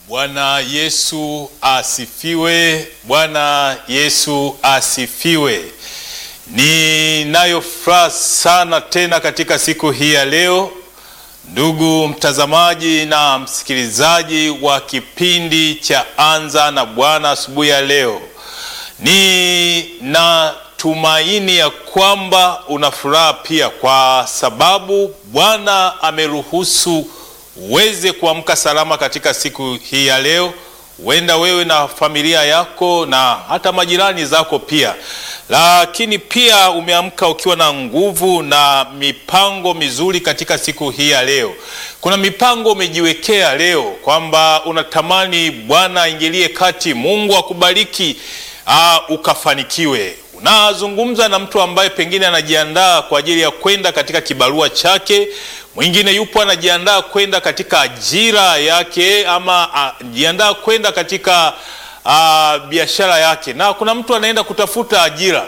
Bwana Yesu asifiwe. Bwana Yesu asifiwe. Ninayo furaha sana tena katika siku hii ya leo, ndugu mtazamaji na msikilizaji wa kipindi cha Anza na Bwana asubuhi ya leo. Ninatumaini ya kwamba una furaha pia, kwa sababu Bwana ameruhusu uweze kuamka salama katika siku hii ya leo. Huenda wewe na familia yako na hata majirani zako pia, lakini pia umeamka ukiwa na nguvu na mipango mizuri katika siku hii ya leo. Kuna mipango umejiwekea leo kwamba unatamani Bwana aingilie kati, Mungu akubariki, aa, ukafanikiwe. Unazungumza na mtu ambaye pengine anajiandaa kwa ajili ya kwenda katika kibarua chake mwingine yupo anajiandaa kwenda katika ajira yake ama anajiandaa kwenda katika a, biashara yake, na kuna mtu anaenda kutafuta ajira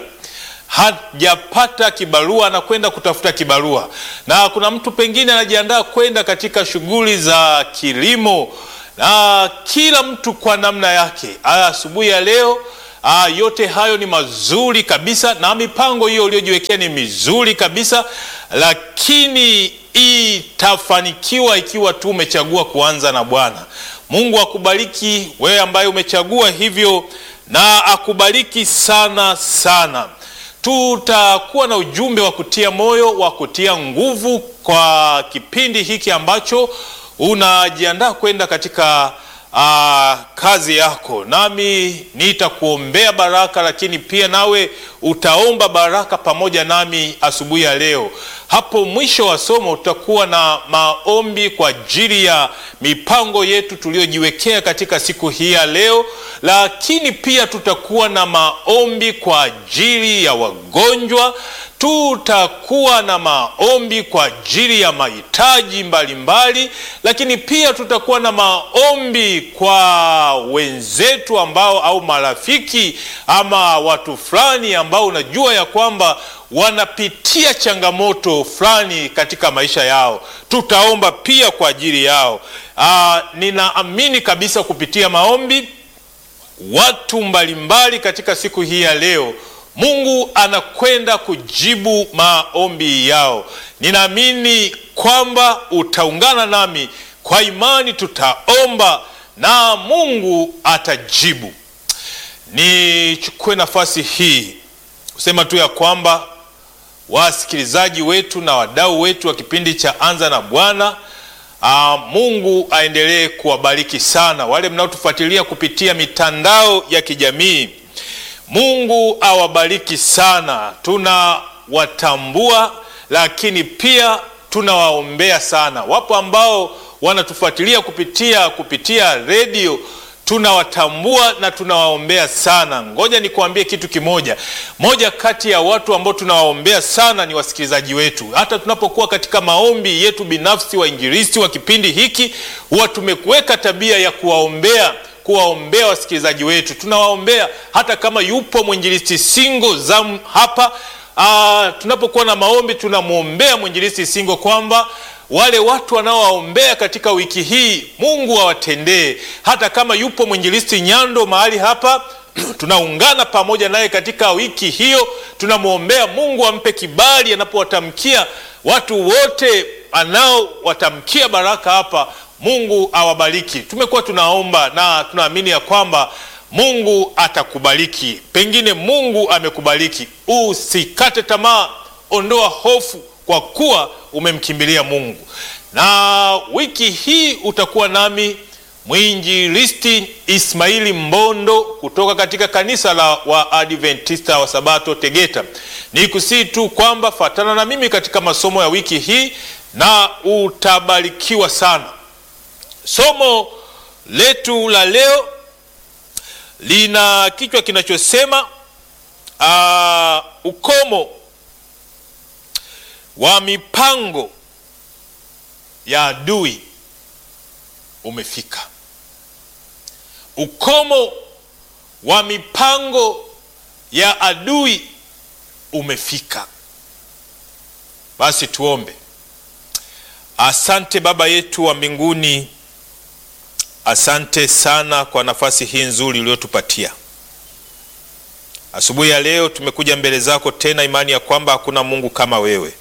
hajapata kibarua, anakwenda kutafuta kibarua, na kuna mtu pengine anajiandaa kwenda katika shughuli za kilimo, na kila mtu kwa namna yake. Asubuhi ya leo Aa, yote hayo ni mazuri kabisa na mipango hiyo uliyojiwekea ni mizuri kabisa, lakini itafanikiwa ikiwa tu umechagua kuanza na Bwana. Mungu akubariki wewe ambaye umechagua hivyo, na akubariki sana sana. Tutakuwa na ujumbe wa kutia moyo, wa kutia nguvu kwa kipindi hiki ambacho unajiandaa kwenda katika Aa, kazi yako, nami nitakuombea baraka, lakini pia nawe utaomba baraka pamoja nami asubuhi ya leo. Hapo mwisho wa somo tutakuwa na maombi kwa ajili ya mipango yetu tuliyojiwekea katika siku hii ya leo, lakini pia tutakuwa na maombi kwa ajili ya wagonjwa tutakuwa na maombi kwa ajili ya mahitaji mbalimbali, lakini pia tutakuwa na maombi kwa wenzetu ambao au marafiki ama watu fulani ambao unajua ya kwamba wanapitia changamoto fulani katika maisha yao. Tutaomba pia kwa ajili yao. Aa, ninaamini kabisa kupitia maombi watu mbalimbali katika siku hii ya leo Mungu anakwenda kujibu maombi yao. Ninaamini kwamba utaungana nami kwa imani, tutaomba na Mungu atajibu. Nichukue nafasi hii kusema tu ya kwamba wasikilizaji wetu na wadau wetu wa kipindi cha Anza na Bwana, aa, Mungu aendelee kuwabariki sana wale mnaotufuatilia kupitia mitandao ya kijamii. Mungu awabariki sana, tunawatambua lakini pia tunawaombea sana. Wapo ambao wanatufuatilia kupitia kupitia redio, tunawatambua na tunawaombea sana. Ngoja nikuambie kitu kimoja, moja kati ya watu ambao tunawaombea sana ni wasikilizaji wetu. Hata tunapokuwa katika maombi yetu binafsi, wainjilisti wa kipindi hiki huwa tumekuweka tabia ya kuwaombea kuwaombea wasikilizaji wetu, tunawaombea hata kama yupo mwinjilisti Singo zam hapa. Aa, tunapokuwa na maombi tunamwombea mwinjilisti Singo kwamba wale watu wanaowaombea katika wiki hii Mungu awatendee. Hata kama yupo mwinjilisti Nyando mahali hapa tunaungana pamoja naye katika wiki hiyo, tunamwombea Mungu ampe kibali anapowatamkia watu wote anaowatamkia baraka hapa Mungu awabariki. Tumekuwa tunaomba na tunaamini ya kwamba Mungu atakubariki. Pengine Mungu amekubariki, usikate tamaa, ondoa hofu kwa kuwa umemkimbilia Mungu. Na wiki hii utakuwa nami mwinjilisti Ismaili Mbondo kutoka katika kanisa la Waadventista wa Sabato Tegeta. Ni kusii tu kwamba fatana na mimi katika masomo ya wiki hii na utabarikiwa sana. Somo letu la leo lina kichwa kinachosema uh, ukomo wa mipango ya adui umefika. Ukomo wa mipango ya adui umefika. Basi tuombe. Asante Baba yetu wa mbinguni, asante sana kwa nafasi hii nzuri uliyotupatia asubuhi ya leo. Tumekuja mbele zako tena, imani ya kwamba hakuna Mungu kama wewe.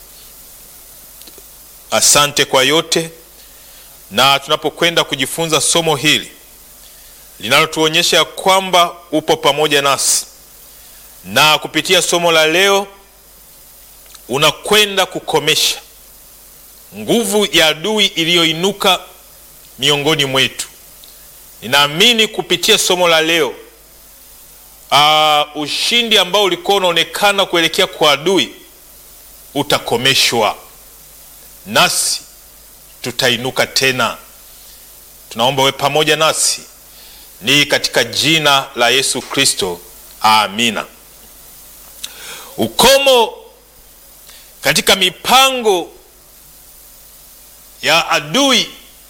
Asante kwa yote, na tunapokwenda kujifunza somo hili linalotuonyesha ya kwamba upo pamoja nasi, na kupitia somo la leo unakwenda kukomesha nguvu ya adui iliyoinuka miongoni mwetu. Ninaamini kupitia somo la leo uh, ushindi ambao ulikuwa unaonekana kuelekea kwa adui utakomeshwa, nasi tutainuka tena. Tunaomba we pamoja nasi, ni katika jina la Yesu Kristo, amina. Ukomo katika mipango ya adui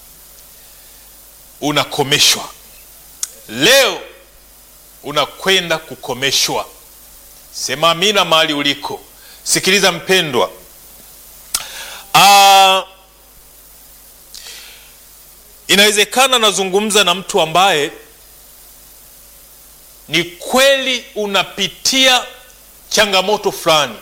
unakomeshwa leo, unakwenda kukomeshwa. Sema amina mahali uliko. Sikiliza mpendwa, aa, inawezekana nazungumza na mtu ambaye ni kweli unapitia changamoto fulani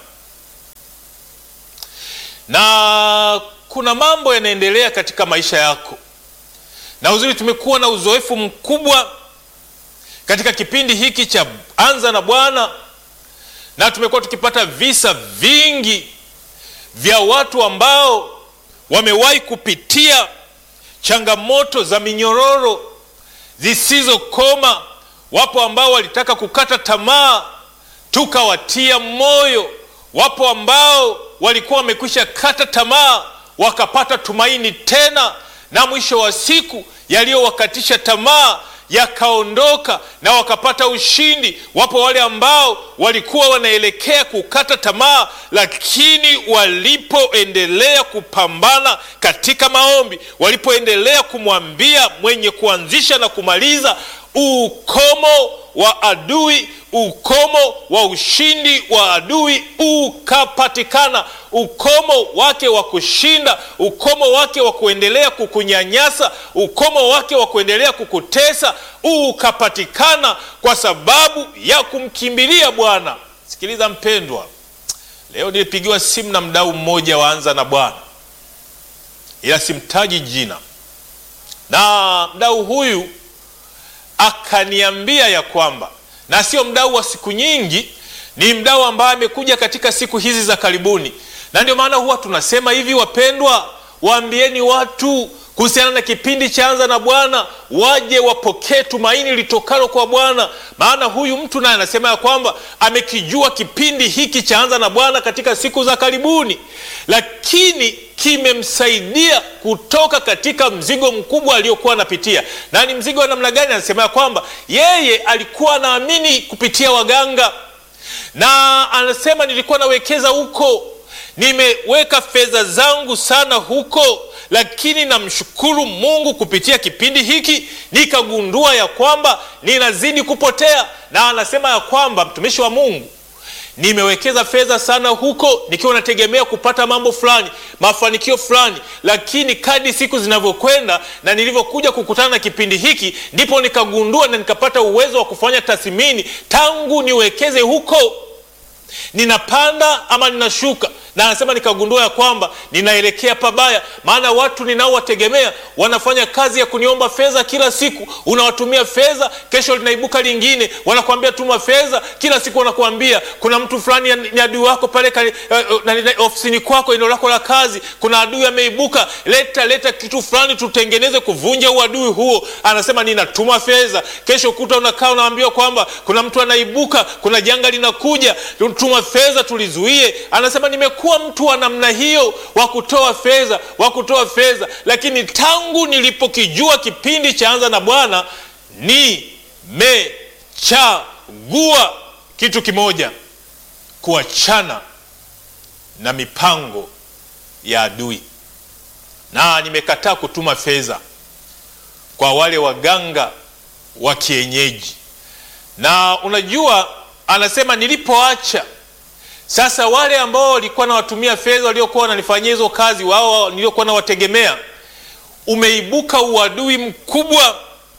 na kuna mambo yanaendelea katika maisha yako, na uzuri, tumekuwa na uzoefu mkubwa katika kipindi hiki cha Anza na Bwana, na tumekuwa tukipata visa vingi vya watu ambao wamewahi kupitia changamoto za minyororo zisizokoma. Wapo ambao walitaka kukata tamaa, tukawatia moyo. Wapo ambao walikuwa wamekwisha kata tamaa wakapata tumaini tena, na mwisho wa siku yaliyowakatisha tamaa yakaondoka na wakapata ushindi. Wapo wale ambao walikuwa wanaelekea kukata tamaa, lakini walipoendelea kupambana katika maombi, walipoendelea kumwambia mwenye kuanzisha na kumaliza, ukomo wa adui ukomo wa ushindi wa adui ukapatikana. Ukomo wake wa kushinda, ukomo wake wa kuendelea kukunyanyasa, ukomo wake wa kuendelea kukutesa ukapatikana kwa sababu ya kumkimbilia Bwana. Sikiliza mpendwa, leo nilipigiwa simu na mdau mmoja wa Anza na Bwana, ila simtaji jina, na mdau huyu akaniambia ya kwamba na sio mdau wa siku nyingi, ni mdau ambaye amekuja katika siku hizi za karibuni, na ndio maana huwa tunasema hivi, wapendwa, waambieni watu kuhusiana na kipindi cha Anza na Bwana, waje wapokee tumaini litokalo kwa Bwana. Maana huyu mtu naye anasema ya kwamba amekijua kipindi hiki cha Anza na Bwana katika siku za karibuni, lakini kimemsaidia kutoka katika mzigo mkubwa aliokuwa anapitia. Na ni mzigo wa namna gani? Anasema ya kwamba yeye alikuwa anaamini kupitia waganga, na anasema nilikuwa nawekeza huko, nimeweka fedha zangu sana huko lakini namshukuru Mungu kupitia kipindi hiki nikagundua ya kwamba ninazidi kupotea. Na anasema ya kwamba mtumishi wa Mungu, nimewekeza fedha sana huko nikiwa nategemea kupata mambo fulani, mafanikio fulani, lakini kadri siku zinavyokwenda na nilivyokuja kukutana na kipindi hiki, ndipo nikagundua na nikapata uwezo wa kufanya tathmini, tangu niwekeze huko ninapanda ama ninashuka na anasema nikagundua ya kwamba ninaelekea pabaya, maana watu ninaowategemea wanafanya kazi ya kuniomba fedha kila siku. Unawatumia fedha, kesho linaibuka lingine, wanakuambia tuma fedha kila siku, wanakuambia kuna mtu fulani ni adui wako pale uh, ofisini kwako, eneo lako la kazi, kuna adui ameibuka, leta leta kitu fulani tutengeneze kuvunja uadui huo. Anasema ninatuma fedha, kesho kuta unakaa unaambiwa kwamba kuna mtu anaibuka, kuna janga linakuja, tuma fedha tulizuie. Anasema nime kuwa mtu wa namna hiyo wa kutoa fedha wa kutoa fedha, lakini tangu nilipokijua kipindi cha Anza na Bwana nimechagua kitu kimoja, kuachana na mipango ya adui, na nimekataa kutuma fedha kwa wale waganga wa kienyeji. Na unajua, anasema nilipoacha sasa wale ambao walikuwa nawatumia fedha waliokuwa wananifanyia hizo kazi, wao niliokuwa nawategemea, umeibuka uadui mkubwa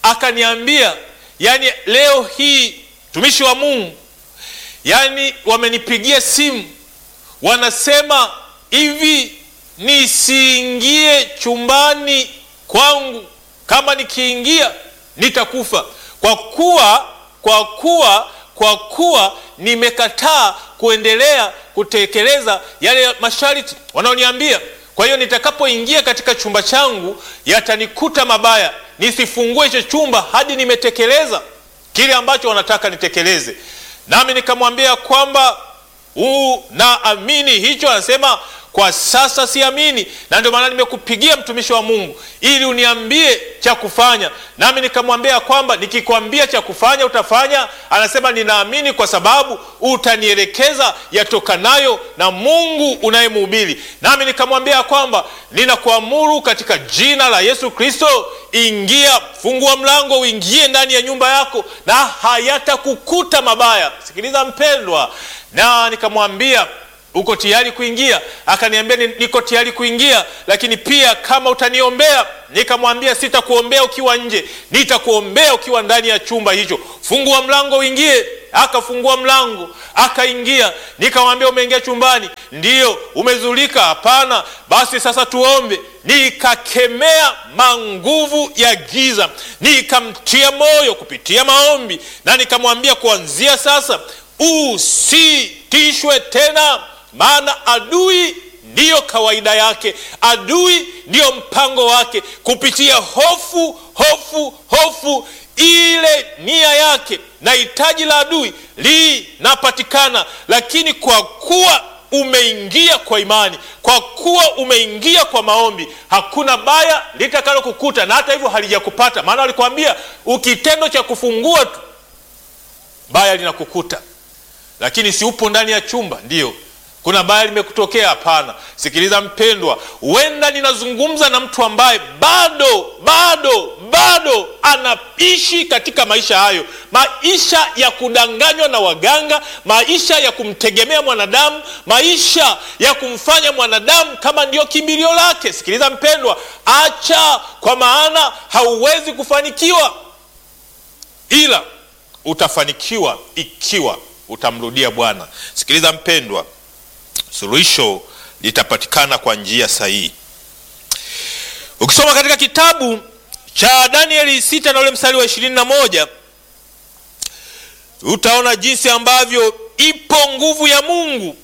akaniambia, yani leo hii mtumishi wa Mungu, yani wamenipigia simu wanasema hivi, nisiingie chumbani kwangu, kama nikiingia nitakufa, kwa kuwa kwa kuwa kwa kuwa nimekataa kuendelea kutekeleza yale masharti wanaoniambia. Kwa hiyo nitakapoingia katika chumba changu yatanikuta mabaya, nisifungue hicho chumba hadi nimetekeleza kile ambacho wanataka nitekeleze. Nami nikamwambia kwamba unaamini hicho? Anasema kwa sasa siamini, na ndio maana nimekupigia mtumishi wa Mungu ili uniambie cha kufanya. Nami nikamwambia kwamba nikikwambia cha kufanya utafanya. Anasema ninaamini kwa sababu utanielekeza yatokanayo na Mungu unayemhubiri. Nami nikamwambia kwamba ninakuamuru katika jina la Yesu Kristo, ingia, fungua mlango, uingie ndani ya nyumba yako na hayatakukuta mabaya. Sikiliza mpendwa, na nikamwambia uko tayari kuingia? Akaniambia niko tayari kuingia, lakini pia kama utaniombea. Nikamwambia sitakuombea ukiwa nje, nitakuombea ukiwa ndani ya chumba hicho. Fungua mlango uingie. Akafungua mlango akaingia. Nikamwambia umeingia chumbani? Ndiyo. Umezulika? Hapana. Basi sasa tuombe. Nikakemea manguvu ya giza, nikamtia moyo kupitia maombi, na nikamwambia kuanzia sasa usitishwe tena maana adui ndiyo kawaida yake, adui ndiyo mpango wake, kupitia hofu, hofu, hofu. Ile nia yake na hitaji la adui linapatikana, lakini kwa kuwa umeingia kwa imani, kwa kuwa umeingia kwa maombi, hakuna baya litakalo kukuta, na hata hivyo halijakupata. Maana walikwambia ukitendo cha kufungua tu baya linakukuta, lakini si upo ndani ya chumba ndiyo kuna baya limekutokea? Hapana. Sikiliza mpendwa, huenda ninazungumza na mtu ambaye bado bado bado anaishi katika maisha hayo, maisha ya kudanganywa na waganga, maisha ya kumtegemea mwanadamu, maisha ya kumfanya mwanadamu kama ndiyo kimbilio lake. Sikiliza mpendwa, acha, kwa maana hauwezi kufanikiwa, ila utafanikiwa ikiwa utamrudia Bwana. Sikiliza mpendwa, suluhisho litapatikana kwa njia sahihi. Ukisoma katika kitabu cha Danieli sita na ule mstari wa ishirini na moja utaona jinsi ambavyo ipo nguvu ya Mungu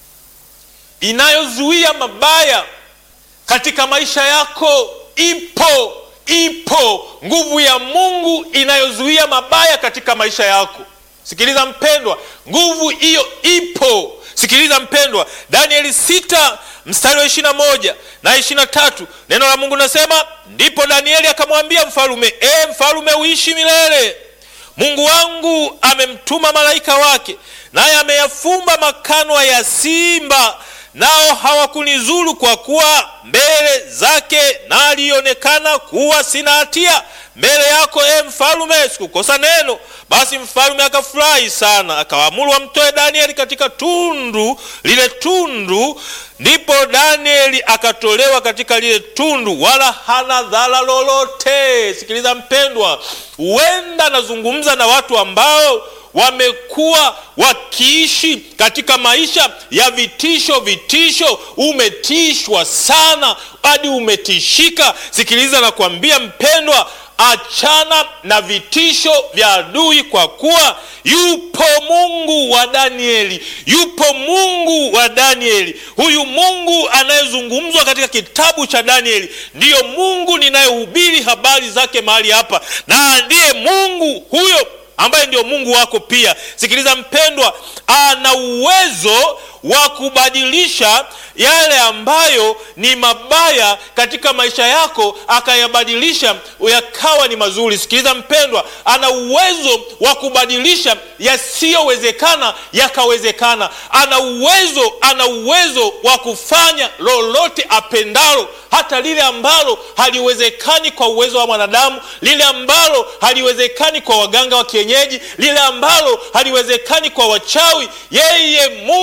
inayozuia mabaya katika maisha yako. Ipo, ipo nguvu ya Mungu inayozuia mabaya katika maisha yako. Sikiliza mpendwa, nguvu hiyo ipo. Sikiliza mpendwa, Danieli sita mstari wa ishirini na moja na ishirini na tatu neno la Mungu nasema, ndipo Danieli akamwambia mfalume, e mfalume, uishi milele. Mungu wangu amemtuma malaika wake, naye ameyafumba makanwa ya simba, nao hawakunizuru, kwa kuwa mbele zake nalionekana kuwa sina hatia mbele yako, e mfalume, sikukosa neno. Basi mfalume akafurahi sana, akawaamuru wamtoe Danieli katika tundu lile tundu. Ndipo Danieli akatolewa katika lile tundu, wala hana dhara lolote. Sikiliza mpendwa, huenda nazungumza na watu ambao wamekuwa wakiishi katika maisha ya vitisho. Vitisho, umetishwa sana hadi umetishika. Sikiliza nakwambia mpendwa, achana na vitisho vya adui, kwa kuwa yupo Mungu wa Danieli, yupo Mungu wa Danieli. Huyu Mungu anayezungumzwa katika kitabu cha Danieli ndiyo Mungu ninayehubiri habari zake mahali hapa, na ndiye Mungu huyo ambaye ndio Mungu wako pia. Sikiliza mpendwa, ana uwezo wa kubadilisha yale ambayo ni mabaya katika maisha yako akayabadilisha yakawa ni mazuri. Sikiliza mpendwa, ana uwezo wa kubadilisha yasiyowezekana yakawezekana. Ana uwezo, ana uwezo wa kufanya lolote apendalo, hata lile ambalo haliwezekani kwa uwezo wa mwanadamu, lile ambalo haliwezekani kwa waganga wa kienyeji, lile ambalo haliwezekani kwa wachawi. Yeye Mungu nina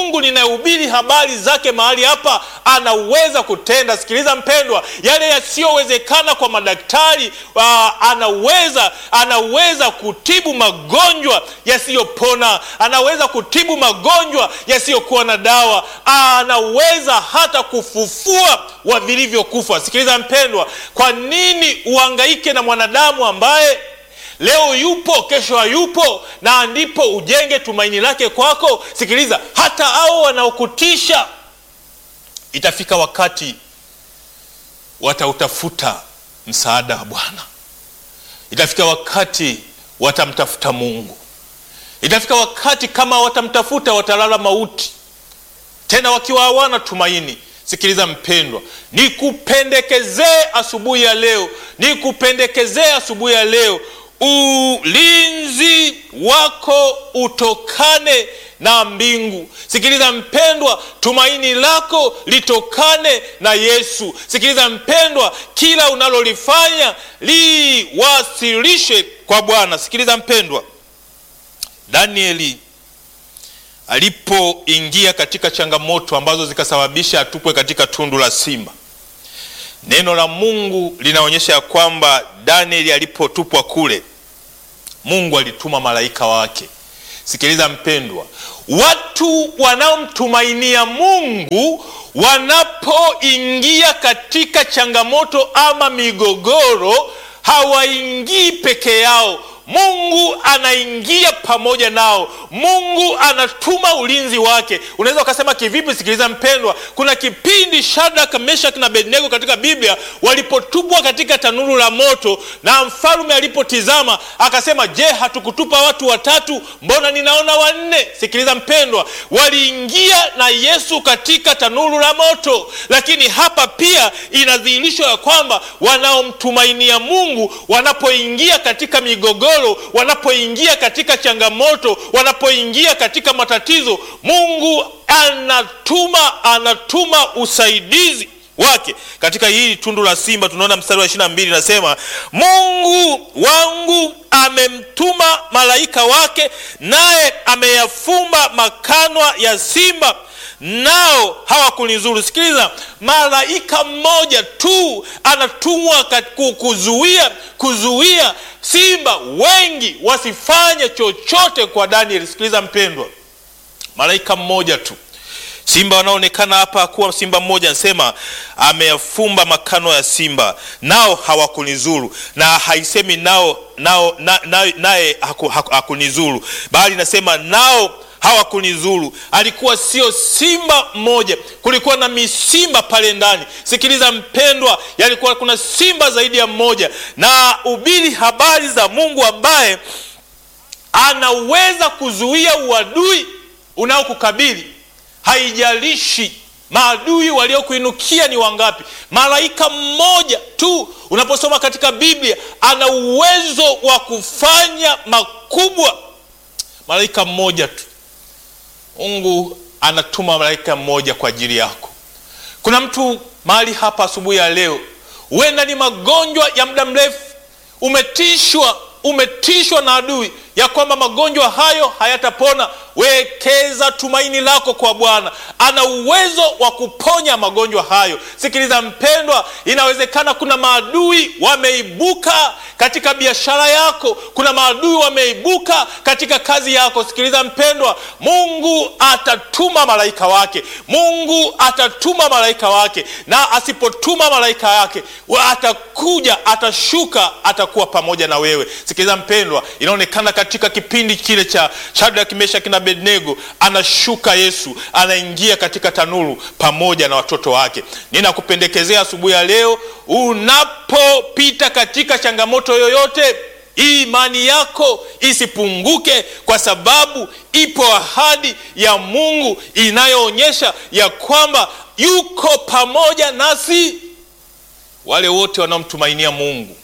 tumehubiri habari zake mahali hapa, anaweza kutenda. Sikiliza mpendwa, yale yasiyowezekana kwa madaktari uh, anaweza anaweza kutibu magonjwa yasiyopona, anaweza kutibu magonjwa yasiyokuwa na dawa, anaweza hata kufufua wa vilivyokufa. Sikiliza mpendwa, kwa nini uhangaike na mwanadamu ambaye leo yupo kesho hayupo, na ndipo ujenge tumaini lake kwako. Sikiliza, hata hao wanaokutisha, itafika wakati watautafuta msaada wa Bwana. Itafika wakati watamtafuta Mungu. Itafika wakati kama watamtafuta, watalala mauti, tena wakiwa hawana tumaini. Sikiliza mpendwa, nikupendekezee asubuhi ya leo, nikupendekezee asubuhi ya leo ulinzi wako utokane na mbingu. Sikiliza mpendwa, tumaini lako litokane na Yesu. Sikiliza mpendwa, kila unalolifanya liwasilishe kwa Bwana. Sikiliza mpendwa, Danieli alipoingia katika changamoto ambazo zikasababisha atupwe katika tundu la simba, neno la Mungu linaonyesha ya kwamba Danieli alipotupwa kule, Mungu alituma malaika wake. Sikiliza mpendwa, watu wanaomtumainia Mungu wanapoingia katika changamoto ama migogoro, hawaingii peke yao. Mungu anaingia pamoja nao. Mungu anatuma ulinzi wake. Unaweza ukasema kivipi? Sikiliza mpendwa, kuna kipindi Shadraka, Meshaki na Abednego katika Biblia walipotupwa katika tanuru la moto, na mfalme alipotizama akasema, je, hatukutupa watu watatu? Mbona ninaona wanne? Sikiliza mpendwa, waliingia na Yesu katika tanuru la moto. Lakini hapa pia inadhihirishwa ya kwamba wanaomtumainia Mungu wanapoingia katika migogoro wanapoingia katika changamoto, wanapoingia katika matatizo, Mungu anatuma anatuma usaidizi wake. Katika hili tundu la simba tunaona mstari wa ishirini na mbili nasema, Mungu wangu amemtuma malaika wake, naye ameyafumba makanwa ya simba nao hawakunizuru. Sikiliza, malaika mmoja tu anatumwa kuzuia kuzuia simba wengi wasifanye chochote kwa Danieli. Sikiliza mpendwa, malaika mmoja tu. Simba wanaonekana hapa kuwa simba mmoja, anasema ameyafumba makano ya simba nao hawakunizuru, na haisemi nao nao naye na, haku, haku, hakunizuru, bali nasema nao hawakunizuru. Alikuwa sio simba mmoja, kulikuwa na misimba pale ndani. Sikiliza mpendwa, yalikuwa kuna simba zaidi ya mmoja, na ubiri habari za Mungu ambaye anaweza kuzuia uadui unaokukabili. Haijalishi maadui waliokuinukia ni wangapi, malaika mmoja tu unaposoma katika Biblia ana uwezo wa kufanya makubwa. Malaika mmoja tu Mungu anatuma malaika mmoja kwa ajili yako. Kuna mtu mahali hapa asubuhi ya leo, huenda ni magonjwa ya muda mrefu, umetishwa umetishwa na adui ya kwamba magonjwa hayo hayatapona. Wekeza tumaini lako kwa Bwana, ana uwezo wa kuponya magonjwa hayo. Sikiliza mpendwa, inawezekana kuna maadui wameibuka katika biashara yako, kuna maadui wameibuka katika kazi yako. Sikiliza mpendwa, Mungu atatuma malaika wake, Mungu atatuma malaika wake, na asipotuma malaika yake atakuja, atashuka, atakuwa pamoja na wewe. Sikiliza mpendwa, inaonekana katika kipindi kile cha Shadraka, Meshaki na Abednego, anashuka Yesu, anaingia katika tanuru pamoja na watoto wake. Ninakupendekezea asubuhi ya leo, unapopita katika changamoto yoyote, imani yako isipunguke, kwa sababu ipo ahadi ya Mungu inayoonyesha ya kwamba yuko pamoja nasi. Wale wote wanaomtumainia Mungu,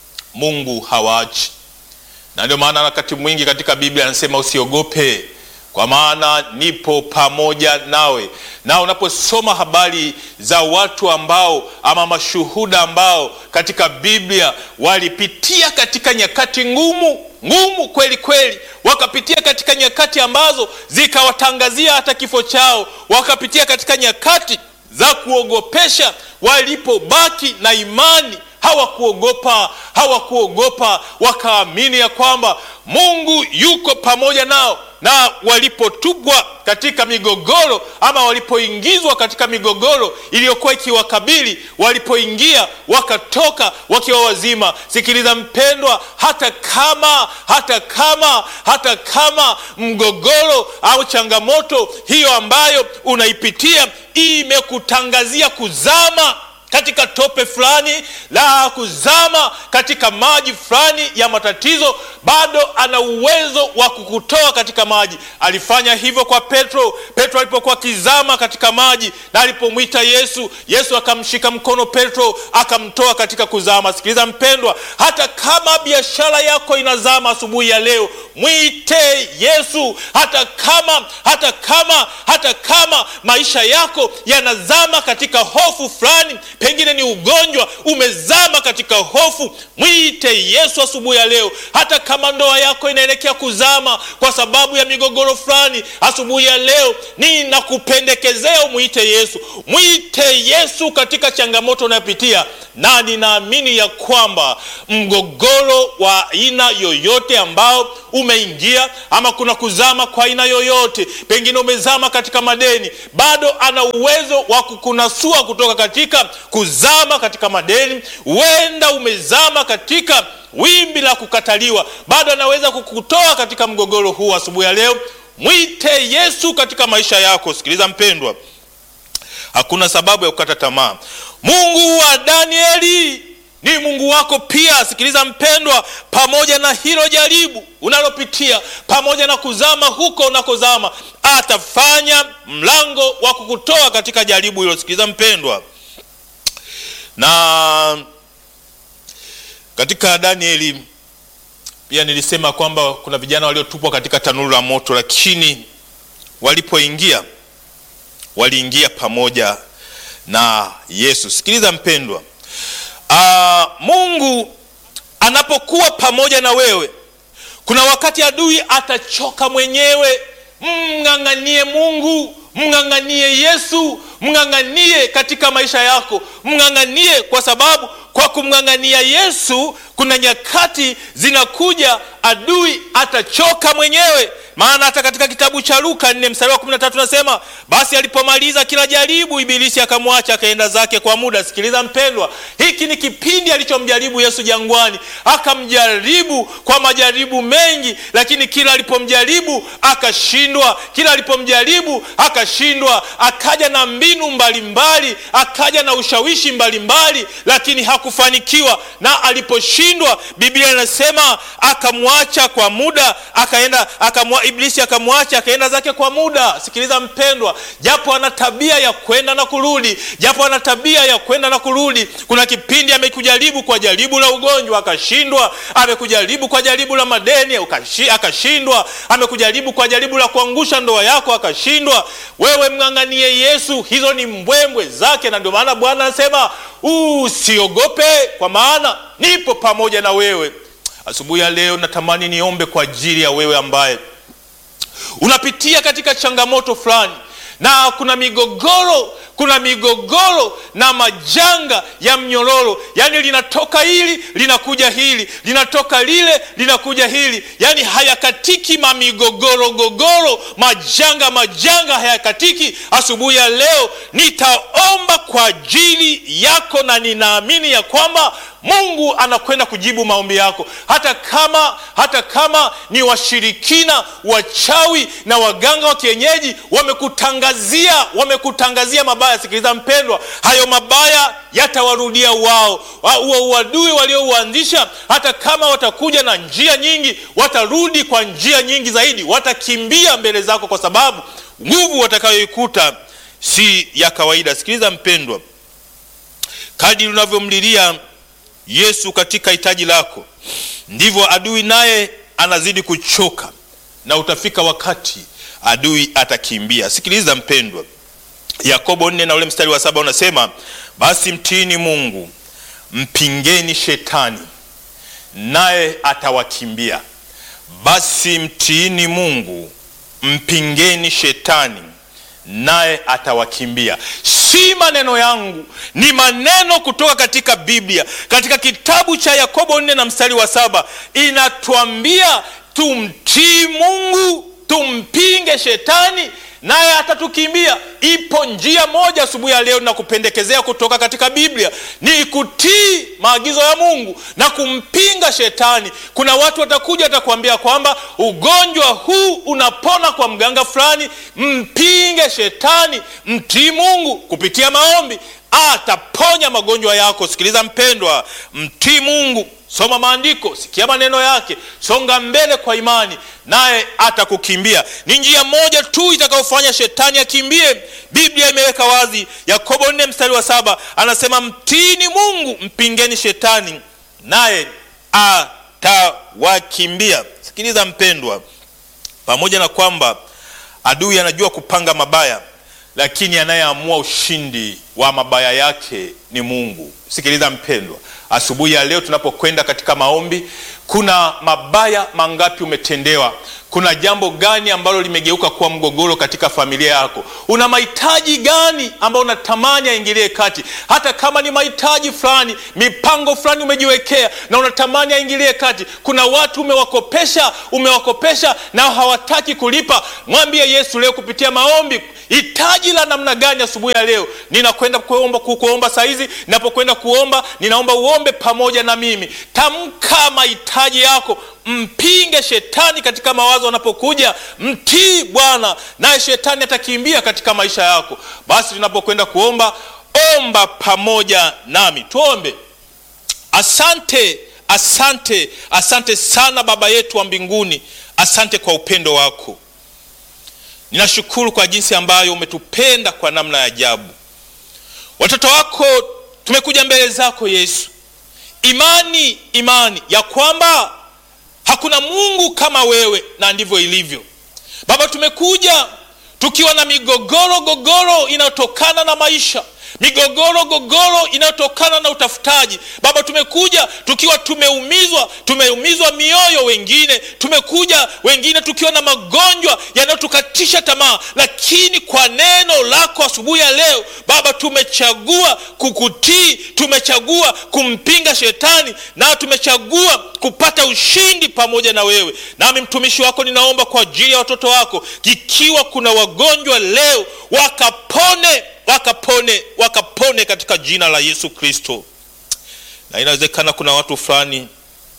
Mungu hawaachi na ndio maana wakati mwingi katika Biblia anasema usiogope, kwa maana nipo pamoja nawe. Na unaposoma habari za watu ambao ama mashuhuda ambao katika Biblia walipitia katika nyakati ngumu ngumu kweli kweli, wakapitia katika nyakati ambazo zikawatangazia hata kifo chao, wakapitia katika nyakati za kuogopesha, walipobaki na imani hawakuogopa, hawakuogopa, wakaamini ya kwamba Mungu yuko pamoja nao, na walipotupwa katika migogoro ama walipoingizwa katika migogoro iliyokuwa ikiwakabili, walipoingia wakatoka wakiwa wazima. Sikiliza mpendwa, hata kama hata kama hata kama mgogoro au changamoto hiyo ambayo unaipitia imekutangazia kuzama katika tope fulani la kuzama katika maji fulani ya matatizo, bado ana uwezo wa kukutoa katika maji. Alifanya hivyo kwa Petro. Petro alipokuwa akizama katika maji na alipomwita Yesu, Yesu akamshika mkono Petro akamtoa katika kuzama. Sikiliza mpendwa, hata kama biashara yako inazama asubuhi ya leo, mwite Yesu. Hata kama hata kama hata kama maisha yako yanazama katika hofu fulani pengine ni ugonjwa umezama katika hofu, mwite Yesu asubuhi ya leo. Hata kama ndoa yako inaelekea kuzama kwa sababu ya migogoro fulani, asubuhi ya leo ninakupendekezea umwite Yesu. Mwite Yesu katika changamoto unayopitia, na ninaamini ya kwamba mgogoro wa aina yoyote ambao umeingia ama kuna kuzama kwa aina yoyote, pengine umezama katika madeni, bado ana uwezo wa kukunasua kutoka katika kuzama katika madeni. Huenda umezama katika wimbi la kukataliwa, bado anaweza kukutoa katika mgogoro huu. Asubuhi ya leo mwite Yesu katika maisha yako. Sikiliza mpendwa, hakuna sababu ya kukata tamaa. Mungu wa Danieli ni Mungu wako pia. Sikiliza mpendwa, pamoja na hilo jaribu unalopitia, pamoja na kuzama huko unakozama, atafanya mlango wa kukutoa katika jaribu hilo. Sikiliza mpendwa, na katika Danieli pia nilisema kwamba kuna vijana waliotupwa katika tanuru la moto, lakini walipoingia waliingia pamoja na Yesu. Sikiliza mpendwa, aa, Mungu anapokuwa pamoja na wewe, kuna wakati adui atachoka mwenyewe. Mng'ang'anie Mungu, mng'ang'anie Yesu, mng'ang'anie katika maisha yako, mng'ang'anie kwa sababu kwa kumng'ang'ania Yesu kuna nyakati zinakuja adui atachoka mwenyewe. Maana hata katika kitabu cha Luka nne mstari wa kumi na tatu nasema, basi alipomaliza kila jaribu, Ibilisi akamwacha akaenda zake kwa muda. Sikiliza mpendwa, hiki ni kipindi alichomjaribu Yesu jangwani. Akamjaribu kwa majaribu mengi, lakini kila alipomjaribu akashindwa, kila alipomjaribu akashindwa. Akaja na mbinu mbalimbali, akaja na ushawishi mbalimbali, lakini hakufanikiwa. Na aliposhindwa, Biblia inasema akamwacha kwa muda, akaenda akamwa, Iblisi akamwacha akaenda zake kwa muda. Sikiliza mpendwa, japo ana tabia ya kwenda na kurudi, japo ana tabia ya kwenda na kurudi. Kuna kipindi amekujaribu kwa jaribu la ugonjwa akashindwa, amekujaribu kwa jaribu la madeni akashindwa, amekujaribu kwa jaribu la kuangusha ndoa yako akashindwa. Wewe mng'ang'anie Yesu, hizo ni mbwembwe zake, na ndio maana Bwana anasema usiogope, kwa maana nipo pamoja na wewe. Asubuhi ya leo natamani niombe kwa ajili ya wewe ambaye unapitia katika changamoto fulani na kuna migogoro kuna migogoro na majanga ya mnyororo, yaani linatoka hili linakuja hili, linatoka lile linakuja hili, yaani hayakatiki. Mamigogoro gogoro, majanga majanga hayakatiki. Asubuhi ya leo nitaomba kwa ajili yako, na ninaamini ya kwamba Mungu anakwenda kujibu maombi yako, hata kama hata kama ni washirikina, wachawi na waganga wa kienyeji wamekutangazia wamekutangazia mabaya. Sikiliza mpendwa, hayo mabaya yatawarudia wao. Huo uadui waliouanzisha, hata kama watakuja na njia nyingi, watarudi kwa njia nyingi zaidi, watakimbia mbele zako, kwa sababu nguvu watakayoikuta si ya kawaida. Sikiliza mpendwa, kadri unavyomlilia Yesu katika hitaji lako, ndivyo adui naye anazidi kuchoka, na utafika wakati adui atakimbia. Sikiliza mpendwa, Yakobo nne na ule mstari wa saba unasema, basi mtiini Mungu, mpingeni shetani naye atawakimbia. Basi mtiini Mungu, mpingeni shetani naye atawakimbia. Si maneno yangu, ni maneno kutoka katika Biblia, katika kitabu cha Yakobo nne na mstari wa saba inatuambia tumtii Mungu, tumpinge shetani naye atatukimbia. Ipo njia moja asubuhi ya leo nakupendekezea kutoka katika Biblia, ni kutii maagizo ya Mungu na kumpinga shetani. Kuna watu watakuja watakuambia kwamba ugonjwa huu unapona kwa mganga fulani. Mpinge shetani, mtii Mungu kupitia maombi, ataponya magonjwa yako. Sikiliza mpendwa, mtii Mungu Soma maandiko, sikia maneno yake, songa mbele kwa imani, naye atakukimbia. Ni njia moja tu itakayofanya shetani akimbie. Biblia imeweka wazi, Yakobo nne mstari wa saba anasema mtiini Mungu, mpingeni shetani, naye atawakimbia. Sikiliza mpendwa, pamoja na kwamba adui anajua kupanga mabaya, lakini anayeamua ushindi wa mabaya yake ni Mungu. Sikiliza mpendwa, asubuhi ya leo tunapokwenda katika maombi, kuna mabaya mangapi umetendewa? Kuna jambo gani ambalo limegeuka kuwa mgogoro katika familia yako? Una mahitaji gani ambayo unatamani aingilie kati? Hata kama ni mahitaji fulani, mipango fulani umejiwekea na unatamani aingilie kati. Kuna watu umewakopesha, umewakopesha na hawataki kulipa. Mwambie Yesu leo kupitia maombi, hitaji la namna gani asubuhi ya leo? Ninakwenda kuomba, kuomba saa hizi. Ninapokwenda kuomba, ninaomba uombe pamoja na mimi. Tamka mahitaji yako, mpinge shetani katika mawazo anapokuja, mtii Bwana naye shetani atakimbia katika maisha yako. Basi tunapokwenda kuomba, omba pamoja nami, tuombe. Asante, asante, asante sana Baba yetu wa mbinguni, asante kwa upendo wako. Ninashukuru kwa jinsi ambayo umetupenda kwa namna ya ajabu. Watoto wako tumekuja mbele zako Yesu, imani imani ya kwamba hakuna Mungu kama wewe, na ndivyo ilivyo Baba. Tumekuja tukiwa na migogoro gogoro inayotokana na maisha, migogoro gogoro inayotokana na utafutaji. Baba, tumekuja tukiwa tumeumizwa, tumeumizwa mioyo, wengine tumekuja, wengine tukiwa na magonjwa yanayotukatisha tamaa, lakini kwa neno lako asubuhi ya leo Baba, tumechagua kukutii, tumechagua kumpinga shetani na tumechagua kupata ushindi pamoja na wewe. Nami mtumishi wako ninaomba kwa ajili ya watoto wako, ikiwa kuna wagonjwa leo, wakapone wakapone wakapone katika jina la Yesu Kristo. Na inawezekana kuna watu fulani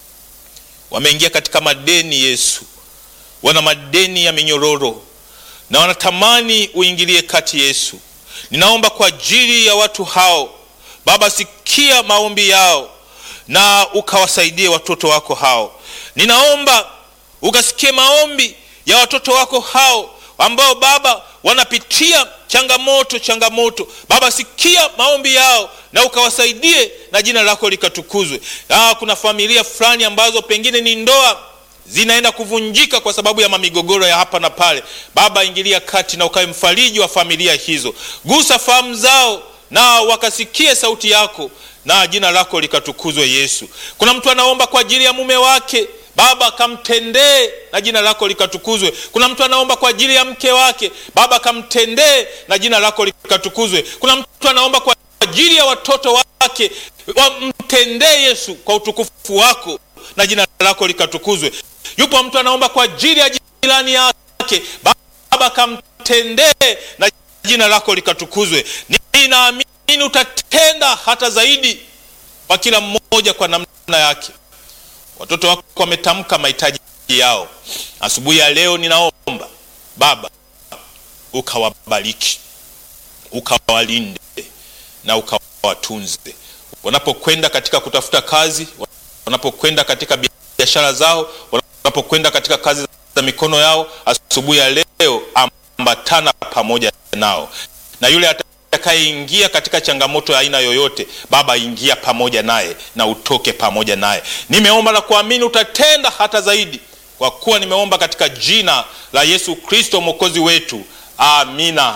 wameingia katika madeni, Yesu, wana madeni ya minyororo na wanatamani uingilie kati, Yesu. Ninaomba kwa ajili ya watu hao Baba, sikia maombi yao na ukawasaidie watoto wako hao. Ninaomba ukasikie maombi ya watoto wako hao ambao Baba wanapitia changamoto changamoto. Baba, sikia maombi yao na ukawasaidie na jina lako likatukuzwe. Ah, kuna familia fulani ambazo pengine ni ndoa zinaenda kuvunjika kwa sababu ya mamigogoro ya hapa na pale. Baba, ingilia kati na ukawe mfariji wa familia hizo, gusa fahamu zao na wakasikie sauti yako na jina lako likatukuzwe. Yesu, kuna mtu anaomba kwa ajili ya mume wake Baba kamtendee na jina lako likatukuzwe. Kuna mtu anaomba kwa ajili ya mke wake, Baba kamtendee na jina lako likatukuzwe. Kuna mtu anaomba kwa ajili ya watoto wake, wamtendee Yesu kwa utukufu wako na jina lako likatukuzwe. Yupo mtu anaomba kwa ajili ya jirani yake, Baba kamtendee na jina lako likatukuzwe. Ninaamini utatenda hata zaidi kwa kila mmoja kwa namna yake. Watoto wako wametamka mahitaji yao asubuhi ya leo. Ninaomba Baba ukawabariki, ukawalinde na ukawatunze wanapokwenda katika kutafuta kazi, wanapokwenda katika biashara zao, wanapokwenda katika kazi za mikono yao. Asubuhi ya leo ambatana pamoja nao, na yule atakayeingia katika changamoto ya aina yoyote, Baba ingia pamoja naye na utoke pamoja naye. Nimeomba na kuamini utatenda hata zaidi kwa kuwa nimeomba katika jina la Yesu Kristo mwokozi wetu, amina.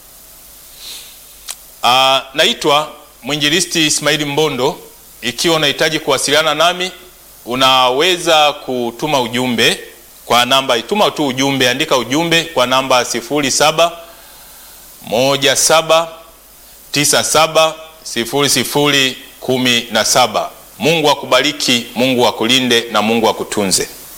Uh, naitwa mwinjilisti Ismaili Mbondo. Ikiwa unahitaji kuwasiliana nami, unaweza kutuma ujumbe kwa namba, ituma tu ujumbe, andika ujumbe kwa namba 07 17 97 00 17. Mungu akubariki, Mungu akulinde na Mungu akutunze.